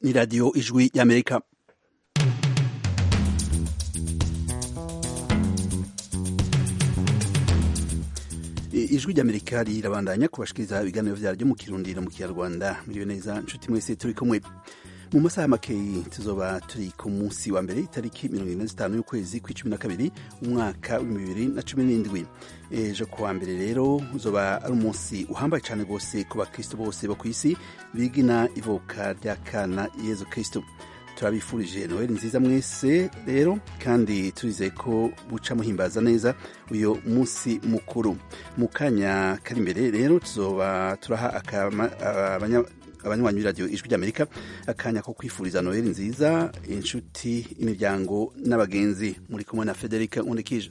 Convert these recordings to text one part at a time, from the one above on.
ni radiyo ijwi y'amerika ijwi ry'amerika rirabandanya kubashikiriza ibiganiro vyaryo mu kirundi no mu kinyarwanda muriwe neza nshuti mwese turi kumwe mu masaha makeyi tuzoba turi ku munsi wa mbere itariki mirongo ine zitanu y'ukwezi kw'icumi na kabiri umwaka w'ibihumbi bibiri na cumi n'indwi ejo ku wa mbere rero uzoba ari umunsi uhambaye cyane rwose ku bakristo bose bo ku isi bigina ivuka ry'akana yezu kristo turabifurije noheli nziza mwese rero kandi turizeye ko buca muhimbaza neza uyu munsi mukuru mu kanya kari imbere rero tuzoba turaha abanywanyi b'iradiyo ijwi ry'amerika akanya ko kwifuriza noheli nziza inshuti imiryango n'abagenzi muri kumwe na federica nkundikije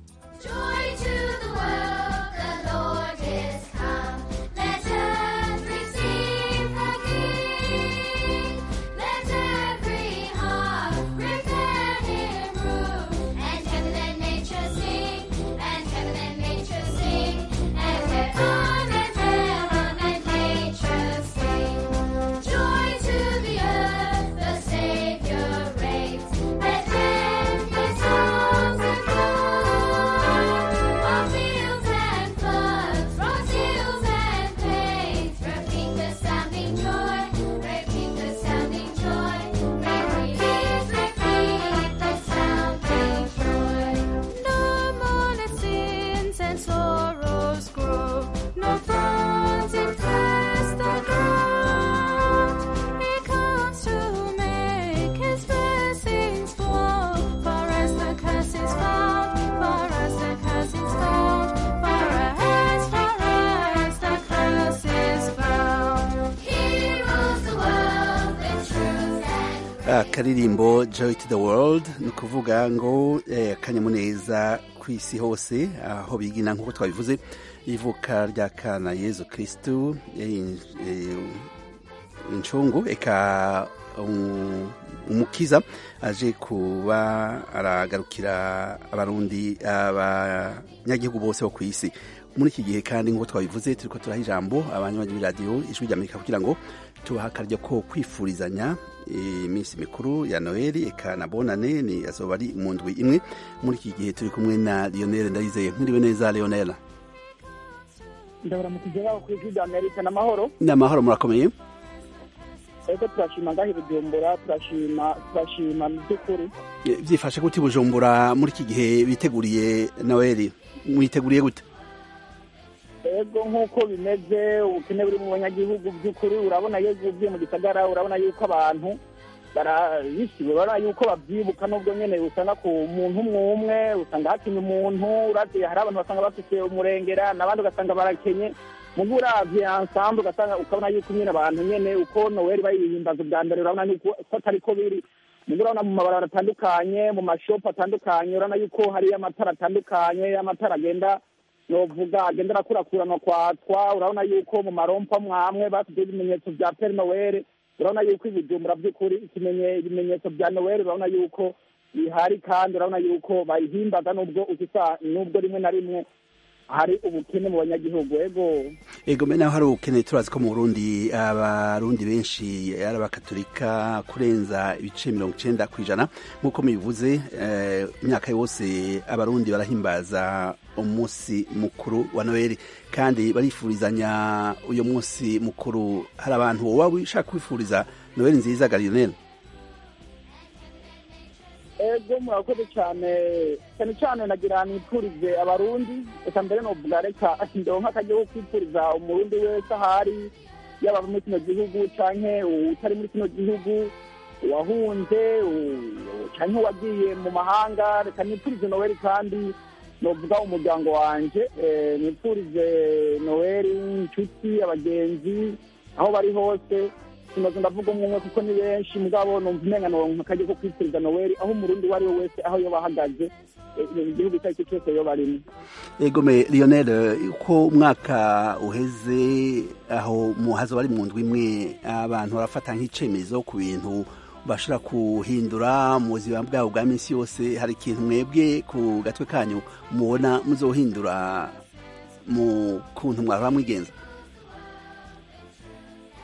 akaririmbo joy to the world ni ukuvuga ngo akanyamuneza ku isi hose aho bigina nk'uko twabivuze ivuka rya kana yezu kirisitu incungu eka umukiza aje kuba aragarukira abarundi abanyagihugu bose bo ku isi muri iki gihe kandi nk'uko twabivuze turi ko turaha ijambo abanywanyi b'iradiyo ijwi ry'amerika kugira ngo tubaha akaryo ko kwifurizanya iminsi mikuru ya noheli eka na bonane ni azoba ari mu ndwi imwe muri iki gihe turi kumwe na lionel ndayizeye mwiriwe neza leonel ndabura mu kigeraho ku ijwi ry'amerika n'amahoro ni amahoro murakomeye ego turashima ngaho bujumbura turashima turashima mu by'ukuri byifashe gute bujumbura muri iki gihe biteguriye noheli mwiteguriye gute ego nk'uko bimeze ubukene buri mu banyagihugu by'ukuri urabona iyo uvuye mu gisagara urabona yuko abantu barabisiwe urabona yuko babyibuka n'ubwo nyine usanga ku muntu umwe umwe usanga hakenye umuntu uravye hari abantu basanga bafite umurengera n'abandi ugasanga barakenye mugu uravye ensemble ugasanga ukabona yuko nyine abantu nyene uko noweli bayihimbaza ubwa mbere urabona yuko ko atari ko biri mugu urabona mu mabarabara atandukanye mu mashopu atandukanye urabona yuko hariyo amatara atandukanye amatara agenda novuga agenda arakurakuranwa kwatwa urabona yuko mu marompa mwamwe basize ibimenyetso vya peri noweli urabona yuko ibijumbura by'ukuri ibimenyetso vya noweli urabona yuko bihari kandi urabona yuko bayihimbaza n'ubwo ukisa n'ubwo rimwe na rimwe hari ubukene mu banyagihugu ego ego mbe naho hari ubukene turazi ko mu burundi abarundi benshi ari abakatolika kurenza ibice mirongo icenda ku ijana nk'uko mubivuze imyaka yose abarundi barahimbaza umunsi mukuru wa noheli kandi barifurizanya uyu munsi mukuru hari abantu woba ushaka kwifuriza noheli nziza garinel ego murakoze cyane cyane cyane nagira nipfurize abarundi reka mbere novuga reka ndonka akajya ko kwipfuriza umurundi wese ahari yaba muri kino gihugu canke utari muri kino gihugu wahunze canke wagiye mu mahanga reka nipfurize noweli kandi novuga umuryango wanje nipfurize noweli inshuti abagenzi aho bari hose sinoze ndavuga umwe umwe kuko ni benshi mugabo numva umenga noronka akajya ko kwifuriza noweli aho umurundi uwo ari we wese aho yoba ahagaze igihugu icyo ari cyo cyose yoba arimo egome lionel uko umwaka uheze aho hazoba ari mu ndwi imwe abantu barafata nk'icemezo ku bintu bashobora kuhindura mu buzima bwabo bwa minsi yose hari ikintu mwebwe ku gatwe kanyu mubona muzohindura mu kuntu mwaba mwigenza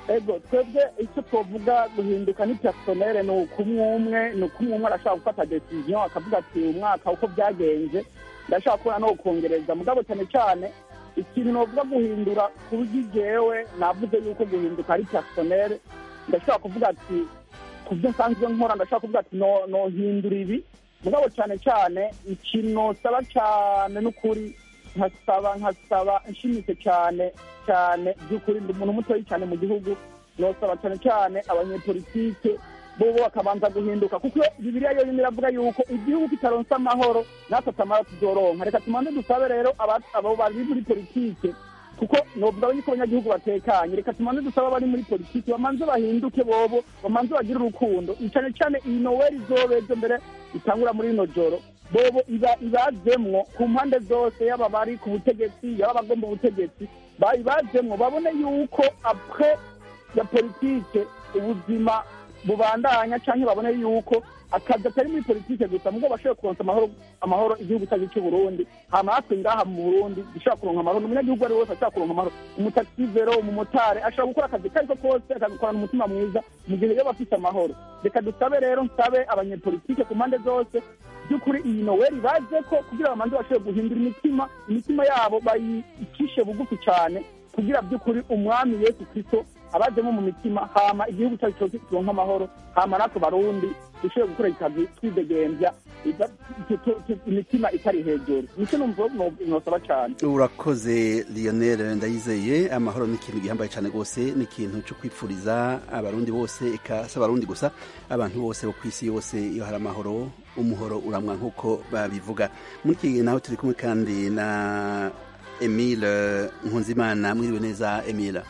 ego twebwe icyo twavuga guhinduka ni personere ni ukumwe umwe ni ukumwe umwe arashaka gufata decision akavuga ati umwaka uko byagenze ndashaka kubona no kongereza mugabo cyane cyane ikintu novuga guhindura ku buryo jewe navuze yuko guhinduka ari personere ndashobora kuvuga ati ku byo nsanzwe nkora ndashobora kuvuga ati no nohindura ibi mugabo cyane cyane ikintu nosaba cyane n'ukuri nkasaba nkasaba nshimitse cyane cyane by'ukuri ndi umuntu mutoya cyane mu gihugu nosaba cyane cyane abanyepolitike bobo bakabanza guhinduka kuko bibiriya yo iravuga yuko igihugu kitaronsa amahoro natwe atamara tuzoronka reka tumanze dusabe rero aba- abo bari muri politike kuko novuga yuko abanyagihugu batekanye reka tumanze dusabe abari muri politiki bamanze bahinduke bobo bamanze bagire urukundo cyane cyane iyi noweli izobe ejo mbere itangura muri rino joro bobo iba ibazemwo ku mpande zose yaba bari ku butegetsi yaba abagomba ubutegetsi bayibazemwo babone yuko apre ya politike ubuzima bubandanya cyangwa babone yuko akazi atari muri politike gusa mubwo bashoboye kuronsa amahoro amahoro igihugu cyacu cy'u Burundi hama natwe ngaha mu Burundi dushobora kuronka amahoro umunyagihugu ari wese ashobora kuronka amahoro umutaxivero umumotari ashobora gukora akazi kariko kose akagukorana umutima mwiza mu gihe yaba afite amahoro reka dusabe rero nsabe abanyepolitike ku mpande zose by'ukuri iyi noweli baje ko kugira bamanze bashobore guhindura imitima imitima yabo bayicishe bugufi cyane kugira by'ukuri umwami yesu kristo abajemo mu mitima hama igihugu cyacu cyose kironka amahoro hama natwe barundi dushobore gukora ikazi twidegembya iga- tu- tu- tu- imitima itari hejuru nicyo numva no- nosaba cyane urakoze lionel ndayizeye amahoro ni ikintu gihambaye cyane rwose ni ikintu cyo kwipfuriza abarundi bose eka si abarundi gusa abantu bose bo ku isi yose iyo hari amahoro umuhoro uramwa nk'uko babivuga muri iki gihe naho turi kumwe kandi na emile nkunzimana mwiriwe neza emile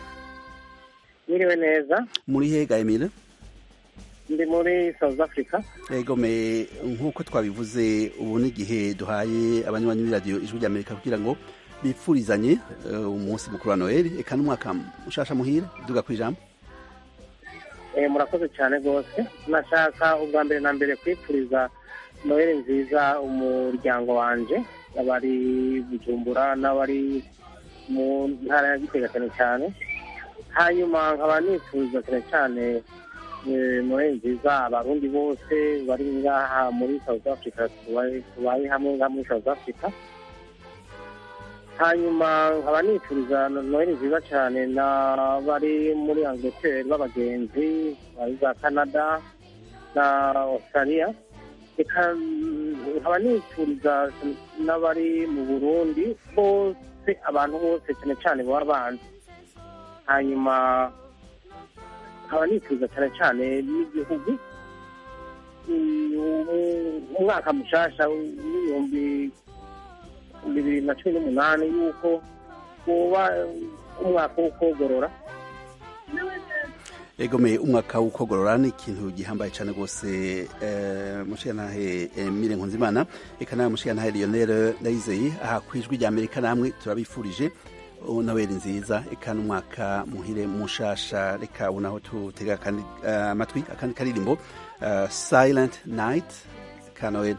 Mwiriwe neza muri hega emile ndi muri South Africa egome nk'uko twabivuze ubu ni igihe duhaye abanywanyi b'iradiyo ijwi ry'amerika kugira ngo bipfurizanye eh, umunsi mukuru wa noheli eka n'umwaka mushasha muhire duga ku ijambo eh, murakoze cyane rwose nashaka ubwa mbere na mbere kwipfuriza noheli nziza umuryango wanje abari bujumbura n'abari mu ntara ya gitega cyane cyane hanyuma nkaba nifuza cyane cyane eh, noheli nziza abarundi bose bari ngaha muri South Africa tubaye tubaye hamwe ngaha muri South Africa hanyuma nkaba nifuriza noheli nziza cyane n'abari muri angleterre b'abagenzi bari za canada na australia reka nkaba nifuriza n'abari mu burundi bose abantu bose cyane cyane baba banzi hanyuma nkaba nifuza cyane cyane n'igihugu mm, umwaka mushasha w'ibihumbi bibiri na cumi n'umunani yuko uba umwaka wo kogorora egome umwaka w'ukogorora ni ikintu gihambaye cyane rwose eh, mushigantahe emile nkunzimana eka nawe mushigantahe lionel ndayizeye aha ku ijwi ry'amerika namwe turabifurije noweli nziza eka n'umwaka muhire mushasha reka ubu naho tutega akandi eh, amatwi akandi karirimbo eh, silent night ka noel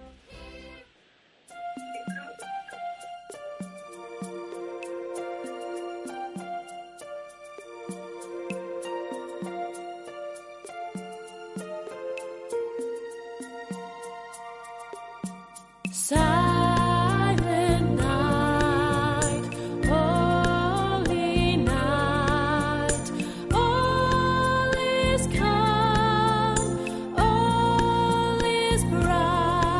Silent night, holy night, all is calm, all is bright.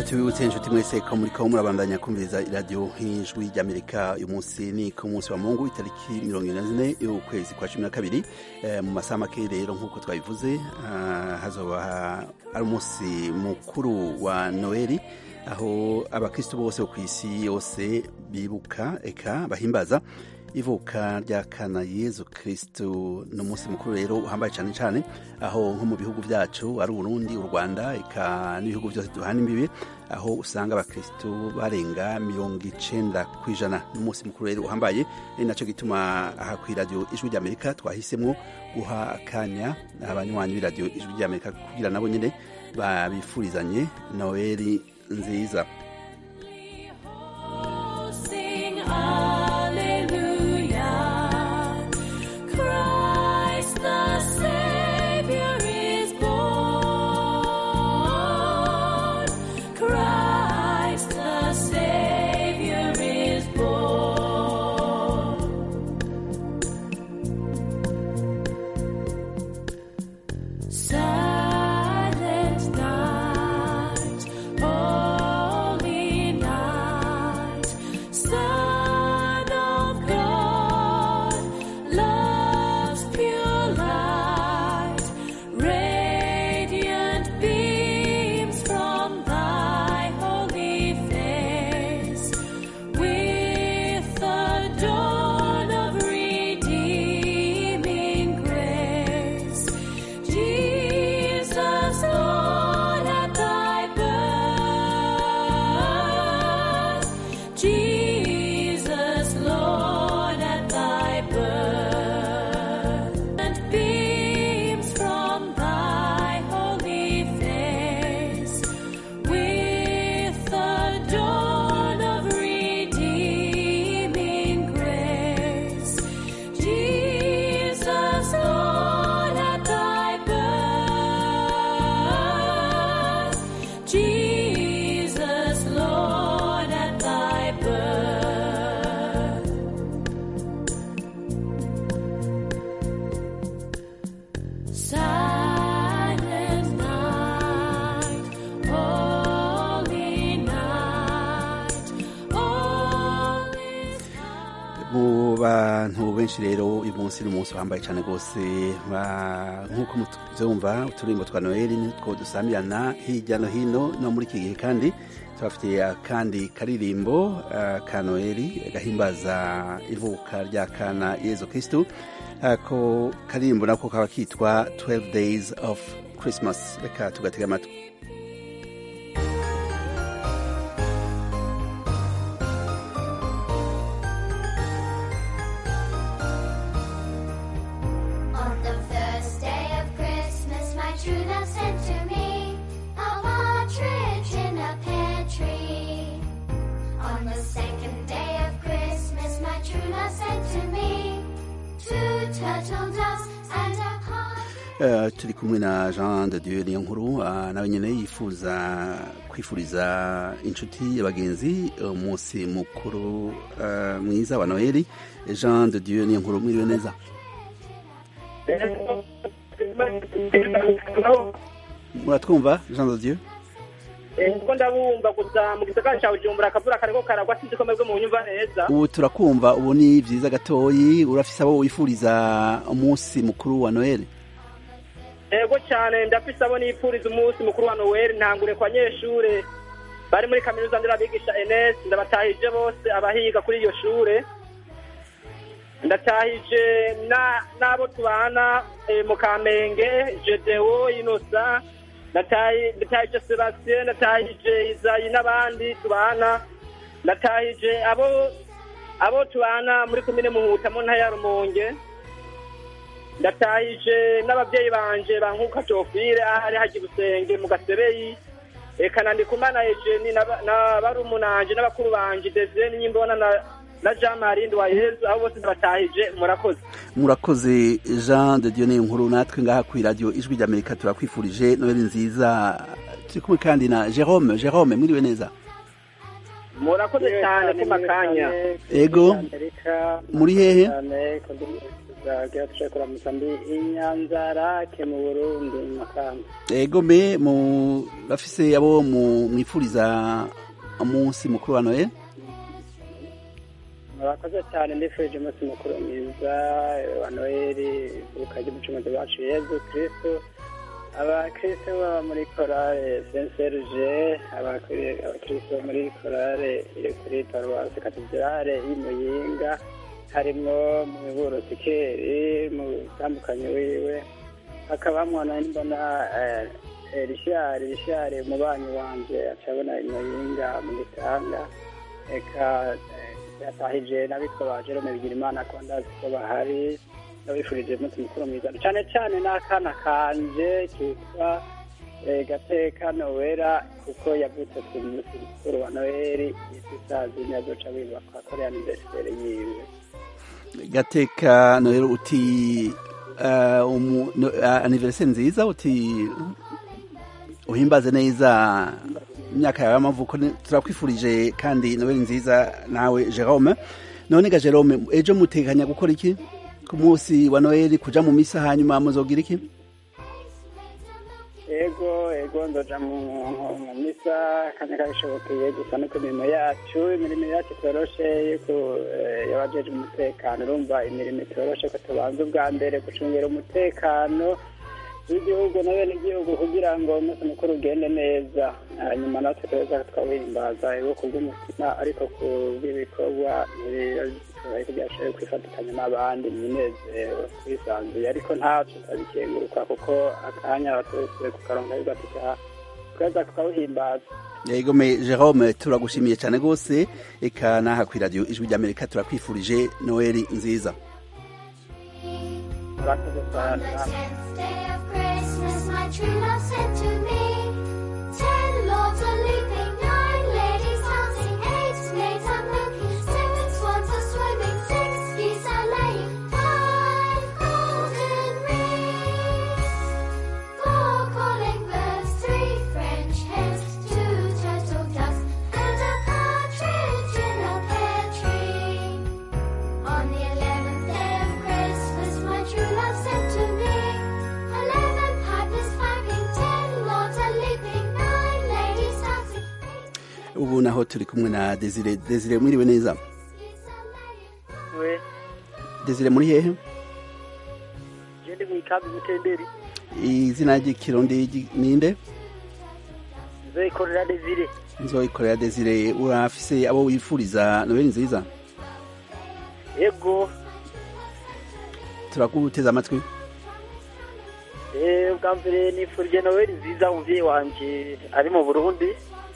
tubibutse inshuti mwese ko muri ko murabandanya kumviriza iradiyo nk'ijwi ry'amerika uyu munsi ni ku munsi wa mungu itariki mirongo ine na zine y'ukwezi kwa cumi na kabiri Eh, mu masaha make rero nk'uko twabivuze ah, hazoba ari umunsi mukuru wa noeli aho abakristo bose bo ku isi yose bibuka eka bahimbaza ivuka rya kana yezu kristu ni umunsi mukuru rero uhambaye cyane cyane aho nko mu bihugu byacu ari uburundi u rwanda eka n'ibihugu byose duhana imbibi aho usanga abakristu barenga mirongo icenda ku ijana ni umunsi mukuru rero uhambaye ari nacyo gituma aha ku iradiyo ijwi ry'amerika twahisemo guha akanya abanywanyi b'iradiyo ijwi ry'amerika kugira nabo nyine babifurizanye noeli nziza Sing hallelujah. Christ the Savior is born. Christ the Savior is born. Silent night, holy night, Son of God, love's pure light, radiant beams from thy holy face, with the dawn of redeeming grace. Jesus, Lord, at thy birth. Jesus, Lord, at thy birth. And beams from thy holy face. With the dawn of redeeming grace. Jesus, Lord, at thy birth. Jesus, Lord, at thy birth. Silent night, holy night, all is mu bantu benshi rero uyu munsi ni umunsi uhambaye cyane rwose ba- nk'uko mubyumva uturimbo twa noheli nitwo dusamirana hirya no hino no muri iki gihe kandi tubafitiye akandi karirimbo ah, ka noheli gahimbaza ivuka rya kana yezu kristu ako karirimbo nako kaba kitwa 12 days of christmas reka tugatega amatwi On the first day of Christmas, my true love sent to me a partridge in a pear tree. On the second day of Christmas, my true love sent to me two turtle doves and a partridge. Eh, turi kumwe na jean de dieu niyo nkuru ah, nawe nyine yifuza kwifuriza inshuti abagenzi umunsi mukuru eh, mwiza wa noheli jean de dieu niyo nkuru mwiriwe neza muratwumva jean de dieu kuko ndabumva gusa mu gisagara cya bujumbura akavura kariko karagwa sinzi ko mwebwe mu nyumva neza ubu turakumva ubu ni byiza gatoyi urafise abo wifuriza umunsi mukuru wa noheli yego cyane ndafise abo nifuriza umunsi mukuru wa noweli ntangure ku banyeshure bari muri kaminuza nderabigisha enes ndabatahije bose abahiga kuri iyo shure ndatahije na- n'abo tubana eh, mu kamenge jedewo inosa ndatahi- ndatahije sebastien ndatahije izayi n'abandi tubana ndatahije abo abo tubana muri komine muhuta mu ntara ya rumonge ndatahije n'ababyeyi banje bankuka jofire ahari haji busenge mu gasebeyi eka nandikumana ejeni n'aba- n'abarumunanje n'abakuru banje desire n'imbona na na jean marie nduwayezu abo bose ndabatahije murakoze murakoze jean de dieu niyo nkuru natwe ngaha ku iradiyo ijwi ry'amerika turakwifurije noheli nziza turi kumwe kandi na jerome jerome mwiriwe neza murakoze cyane ku makanya ego muri hehe kugira tuje kuramutsa ndi inyanzarake mu burundi mu makamba ego me murafise abo mu- mwipfuriza umunsi mukuru wa noel murakoze cyane ndifurije umunsi mukuru mwiza wa noheli ivuka ry'umucunguzi wacu yezu kristo abakristo baba muri korale saint serge abakri- abakristo bo muri korale iri kuri paruwasi katedrale y'imuyinga harimwo mu miburo sikeri mu bitandukanye wiwe hakabamwo na mbona eh, eh, rishari rishari umubanyi wanje acabona imuyinga mu gitanga eka eh, yatahije n'abitwa ba jerome bigirimana ko ndazi ko bahari n'abifurije umunsi mukuru mwiza cyane cyane n'akana kanje kitwa eh, gateka nowera kuko yavutse ku munsi mukuru wa noheli isisazi nyazoca wiba kwa korea aniveriseri yiwe gateka noel uti uh, umu, no, uh, anniversaire nziza uti uhimbaze neza imyaka yawe y'amavuko ni- turakwifurije kandi noel nziza nawe jerome none ga jerome ejo mutekanya gukora iki ku munsi wa noel kuja mu misa hanyuma muzogira iki ego ego ndoja mu mu misa kanya kabishobokeye gusa no ku mirimo yacu imirimo yacu itoroshe yuko eh, y'abajeje umutekano urumva imirimo itoroshe ko tubanza ubwa mbere gucungira umutekano w'igihugu na bene igihugu kugira ngo umunsi mukuru ugende neza hanyuma natwe tuza twawihimbaza ego ku bw'umutima ariko ku bw'ibikorwa ariko byashoboye kwifatikanya n'abandi mu munezero twisanzuye ariko ntacu tutabikenguruka kuko akanya twese kukaronka ariko tukaza tukawuhimbaza yego me jerome turagushimiye cyane rwose eka naha kwi radio ijwi ry'amerika turakwifurije noel nziza murakoze On cyane the tenth day of Christmas, my true love said to me, Ten lords are leaping, nine ladies dancing, eight maids are milking, seven swans are swimming, six geese are laying, five golden rings, four calling birds, three French hens, two turtle doves, and a partridge in a pear tree. On the eleventh day of Christmas, my true love said to me, Eleven pipers piping, ten lords are leaping, nine ladies dancing, eight ubu naho turi kumwe na desire desire mwiriwe neza geese are laying. we desire muri hehe je ndi mu ikambi mutenderi izina ry'ikirundi ry- ninde nzoyikorera desire nzoyikorera desire urafise abo wifuriza noel nziza ego turakuteza amatwi Eh, ubwa mbere nifurije noweli nziza umuvyeyi wanje ari mu burundi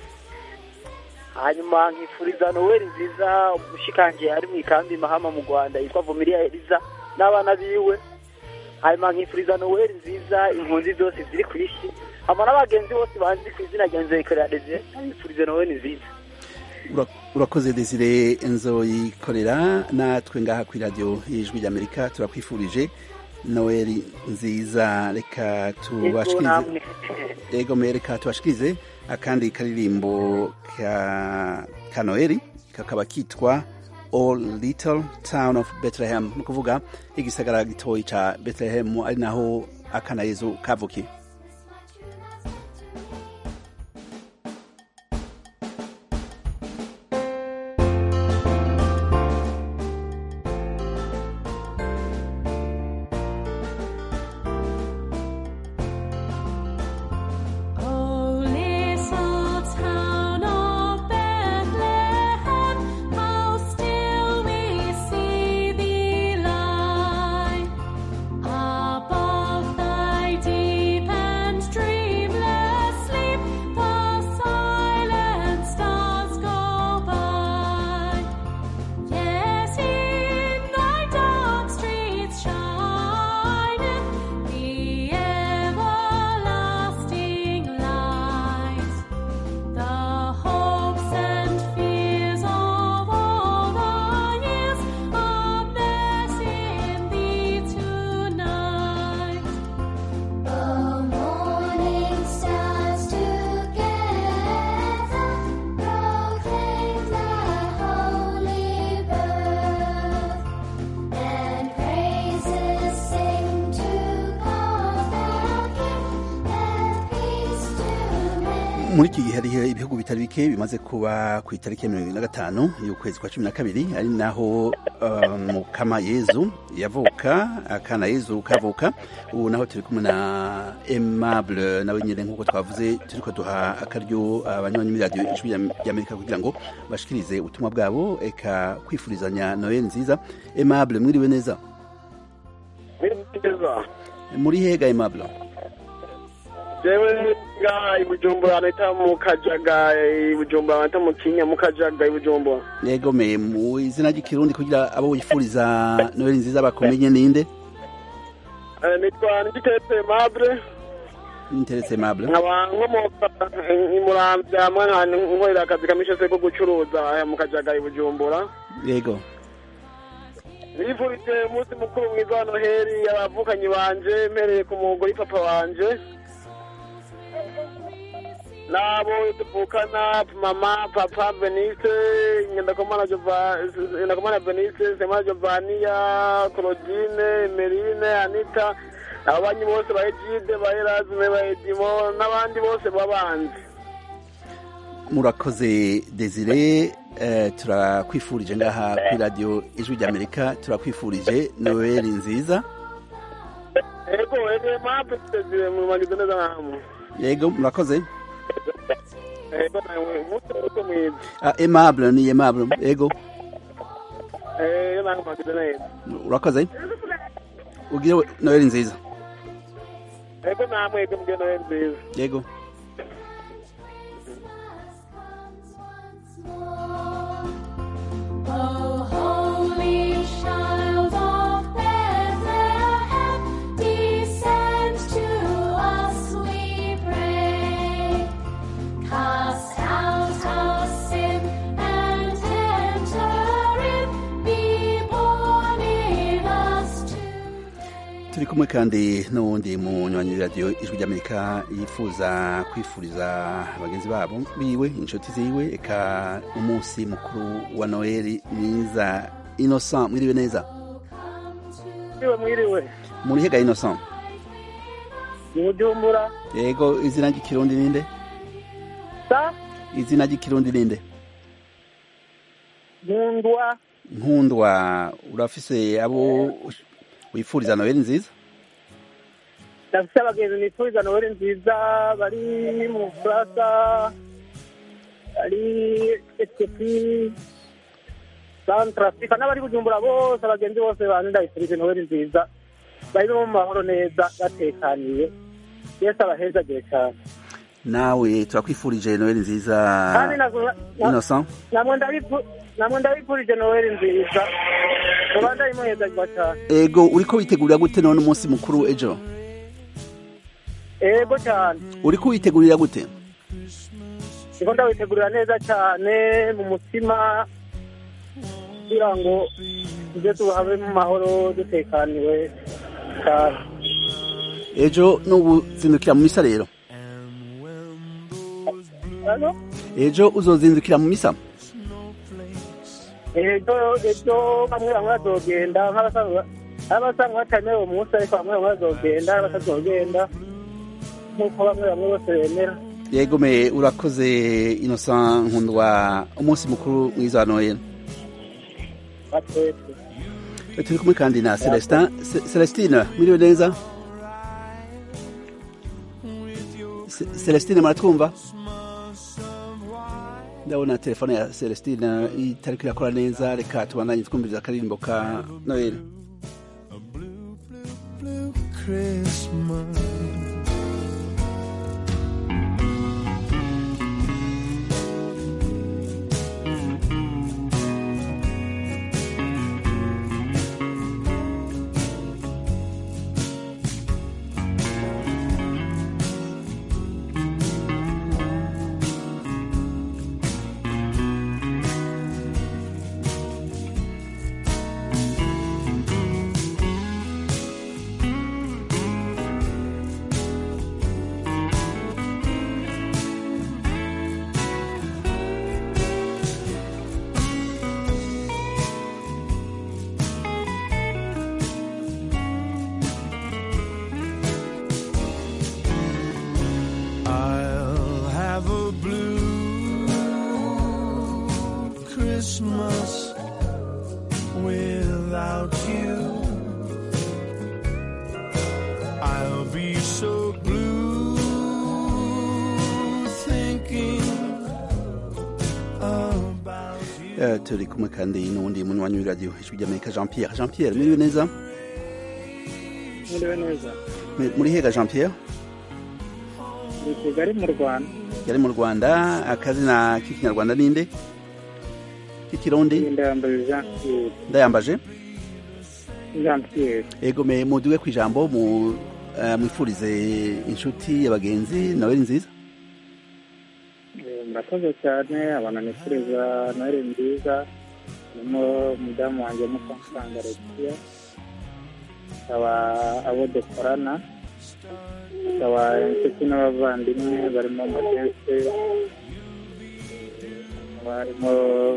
hanyuma nkifuriza noweli nziza umushikanje ari mu ikambi mahama mu rwanda yitwa vumiriya eliza n'abana biwe hanyuma nkifuriza noweli nziza impunzi zose ziri ku isi hama n'abagenzi bose banzi ku izina rya nzoyikorera desire nabifurize noweli nziza Ura- urakoze desire nzoyikorera natwe ngaha kwi radio y'ijwi ry'amerika turakwifurije noel nziza reka ego tubashikirize namwe ego me reka tubashikirize akandi karirimbo ka, ka noeli kakaba kitwa all little town of bethlehem ni ukuvuga igisagara gitoyi ca bethlehem ari naho akana yezu kavukiye Oh, little town of Bethlehem, how still we see thee lie above thy deep muri iki gihe hariho ibihugu bitari bike bimaze kuba ku itariki ya mirongo ibiri na gatanu y'ukwezi kwa cumi na kabiri ari naho uh, mukama yezu yavuka akana yezu kavuka ubu naho turi kumwe na aimable nawe nyine nk'uko twavuze turiko duha akaryo abanywanyi muri radiyo ijwi ry'amerika kugira ngo bashikirize ubutumwa bwabo eka kwifurizanya noel nziza aimable mwiriwe neza neza muri hega aimable jewe ngaha i bujumbura nahita mu kajaga i bujumbura nahita mu kinya mu kajaga i bujumbura yego me mu izina ry'ikirundi kugira abo wifuriza noel nziza bakumenye ninde Eh, nitwa ngitetse mabure interese aimable nkaba nkomoka eh, i muramvya hamwe nka nkorera akazi kamishese ko gucuruza aya mu kajaga i bujumbura yego nifurije umunsi mukuru mwiza wa noheli abavukanyi banje mpereye ku mugore papa wanje n'abo tuvukana mama papa venise ngendakumana Jova- ngendakumana venise semana jovaniya claudine merine anita ababanyi bose ba egide ba erasme ba edimo n'abandi bose babanzi murakoze desire eh, turakwifurije ngaha kuri radiyo ijwi ry'amerika turakwifurije noel nziza ego ege mape tutezire mumangize neza namwe yego murakoze ego nawe umunsi mukuru mwiza ah, aimable ni aimable yego eh namwe mumangize neza urakoze ugire noel nziza ego namwe ego mugire noheli nziza yego O holy child of Bethlehem, descend to us, we pray. Cast out our sin and enter in, be born in us today. turi kumwe kandi n'uwundi munywanyi w'iradiyo ijwi ry'amerika yifuza kwifuriza bagenzi babo biwe inshuti ziwe eka umunsi mukuru wa noel mwiza innocent mwiriwe neza mwiriwe mwiriwe muri hega innocent ni bujumbura yego izina ry'ikirundi ninde sa izina ry'ikirundi ninde nkundwa nkundwa urafise abo wifuriza noel nziza ndafite abagenzi nifuriza noheli nziza bari mu bufaransa bari etiyopi santre afurika n'abari bujumbura bose abagenzi bose bantu ndabifurije noheli nziza bari no mu mahoro neza batekaniye yesu abahezagire cyane nawe turakwifurije noel nziza kandi na- na- innocent namwe ndabifu- namwe ndabifurije noheli nziza muba ndayimuhezagirwa cyane ego uriko witegurira gute none umunsi mukuru ejo ego cyane uriko witegurira gute niko ndawitegurira neza cyane mu mutima kugira ngo tujye tuhabe mu mahoro dutekaniwe cyane ejo n'ubuzindukira mu misa rero Hano, ejo uzozindukira mu misa ejo ejo bamwe bamwe bazogenda nk'abasanzwe abasanga batemewe uwo munsi ariko bamwe bamwe bazogenda abatazogenda nk'uko bamwe bamwe bose bemera yego me urakoze innocent nkundwa umunsi mukuru mwiza wa noel batwese turi kumwe kandi na celestin Ce- celestine mwiriwe neza Ce- celestine muratwumva ndabona telefone ya celestine itariko irakora neza reka tubandanye twumviriza akaririmbo ka noel Christmas. turi kumwe kandi n'uwundi munywanyi w'iradiyo ijwi ry'amerika jean pierre jean pierre muriwe neza mwiriwe neza Mi- muri hega jean pierre ndi kigali mu rwanda yari mu rwanda akazina k'ikinyarwanda ninde k'ikirundi ndayambaye jean pierre ndayambaje jean pierre ego me muduge ku ijambo mu eh, mwifurize inshuti abagenzi noweli nziza Eh, murakoze cyane abantu nifuriza noheli nziza harimo umudamu wanjye mukansanga alexia akaba abo dukorana akaba inshuti n'abavandimwe barimo modeste hakaba harimo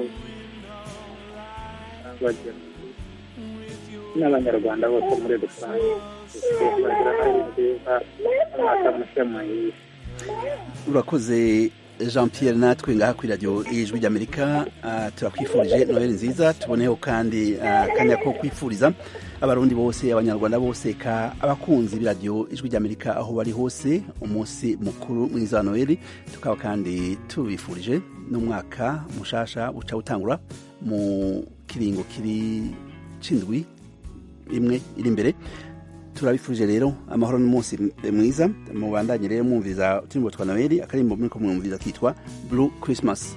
abageni n'abanyarwanda bose muri rusange bagira noheli nziza umwaka mushya muhire urakoze jean pierre natwe ngaha kuri radiyo ijwi ry'amerika ah, turakwifurije noheli nziza tuboneho kandi ah, akanya ko kwifuriza abarundi bose abanyarwanda bose ka abakunzi b'iradiyo ijwi ry'amerika aho bari hose umunsi mukuru mwiza wa noheli tukaba kandi tubifurije n'umwaka mushasha uca utangura mu kiringo kiri c'indwi imwe iri imbere turabifurije rero amahoro n'umunsi mwiza mubandanye rero mwumviza uturimbo twa noheli akarimbo muriko mwumviza kitwa blue christmas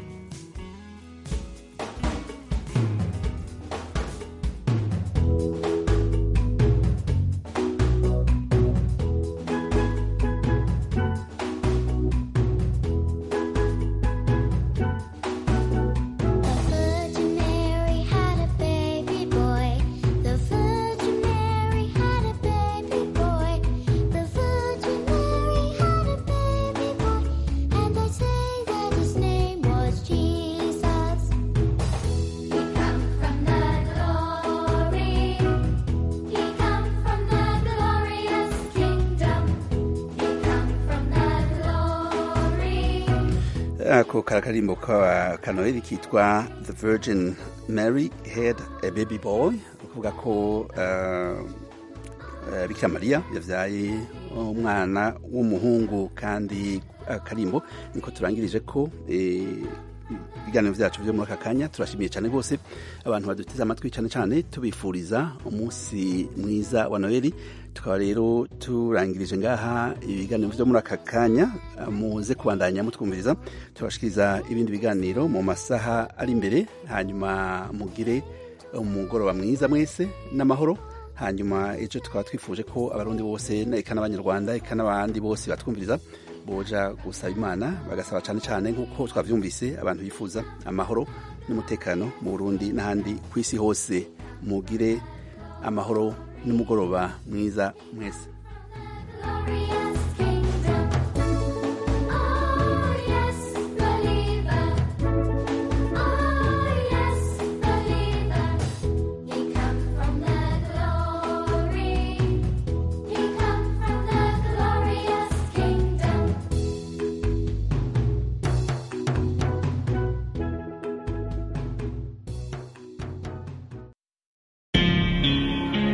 The Virgin Mary had a baby boy. The Virgin Mary had a baby boy. The Virgin Mary had a baby boy. And they say that his name was Jesus. He come from the glory. He come from the glorious kingdom. He come from the glory. ako karakarimbo ka kanoheli kitwa the virgin mary had a baby boy ukuvuga ko eh, eh, bikira mariya yavyaye umwana w'umuhungu kandi akarimbo niko turangirije ko eh, ibiganiro vyacu vyo muri aka kanya turashimiye cyane rwose abantu baduteze amatwi cyane cyane tubifuriza umunsi mwiza wa noheli tukaba rero turangirije ngaha ibiganiro vyo muri aka kanya muze kubandanya mutwumviriza turashikiriza ibindi biganiro mu masaha ari imbere hanyuma mugire umugoroba mwiza mwese n'amahoro hanyuma ejo tukaba twifuje ko abarundi bose na- eka n'abanyarwanda eka n'abandi bose batwumviriza boja gusaba imana bagasaba cyane cyane nk'uko twavyumvise abantu bifuza amahoro n'umutekano mu burundi n'ahandi ku isi hose mugire amahoro n'umugoroba mwiza mwese Glorious